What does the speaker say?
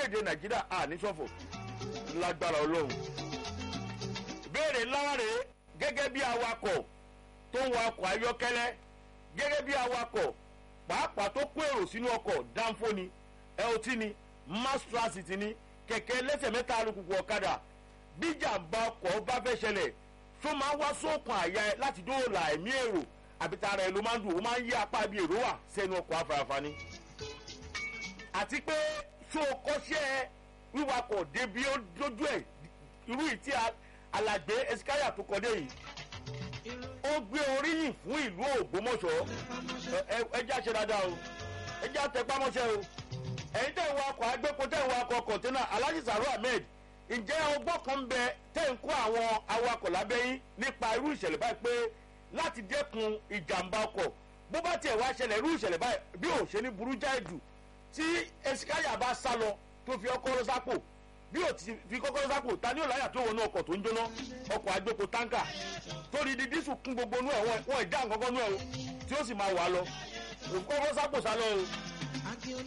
orílẹ̀-èdè nàìjíríà àníṣọ́fò lágbára ọlọ́run béèrè ńlá rèé gẹ́gẹ́ bí awakọ̀ tó ń wa ọkọ̀ ayọ́kẹ́lẹ́ gẹ́gẹ́ bí awakọ̀ pàápàá tó kó èrò sínú ọkọ̀ dánfó ni lt ni mass transit ni kẹ̀kẹ́ lẹ́sẹ̀ mẹ́ta alùpùpù ọ̀kadà bí jàǹbá ọkọ̀ bá fẹ́ ṣẹlẹ̀ tó máa ń wá sóòkùn àyà ẹ láti dóòlà ẹ̀mí èrò àbí tara ẹ ló máa ń dùn ó máa ń yí apá bí èrò wà sẹ́nu ọkọ̀ afárafá ni. àti pé ṣó o kọ́ṣẹ́ wíwakọ̀ débi ó dójú ẹ̀ irú ìtí alàgbé ẹsikáyà tó kọ́dé yìí ó gbé oríyìn fún ìlú ògbómọ̀ṣọ́ ẹjẹ́ àṣẹ dáadáa o ẹjẹ́ àtẹ̀pámọ́ṣẹ́ o ẹ̀yin tẹ̀ ń wakọ̀ agbépo tẹ̀ ń wakọ̀ kọ̀ǹtẹ́nà alhaji saru ahmed ǹjẹ́ ọgbọ́n kan ń bẹ tẹ̀ ń kó àwọn awakọ̀ lábẹ́yìn nípa irú ìṣẹ̀lẹ̀ báyìí pé láti dẹ́kun ìjàmbá ọkọ̀ bó bá tiẹ̀ wá ṣẹlẹ̀ irú ìṣẹ̀lẹ̀ báyìí bí ò ṣe ní burú jáì jù tí esikaya bá sá lọ tó fi ọkọ̀ lọ sápò bí ò ti fi kọ́kọ́ sápò ta ni òláyà tó wọnú ọkọ̀ tó ń jóná ọkọ̀ agbépo táǹkà torí di dísù kún gbogbo nú ẹ̀ wọ́n ìdá nǹkan kan nú ẹ̀ o tí ó sì máa wà lọ òkú kọ́kọ́ sápò sá lọ o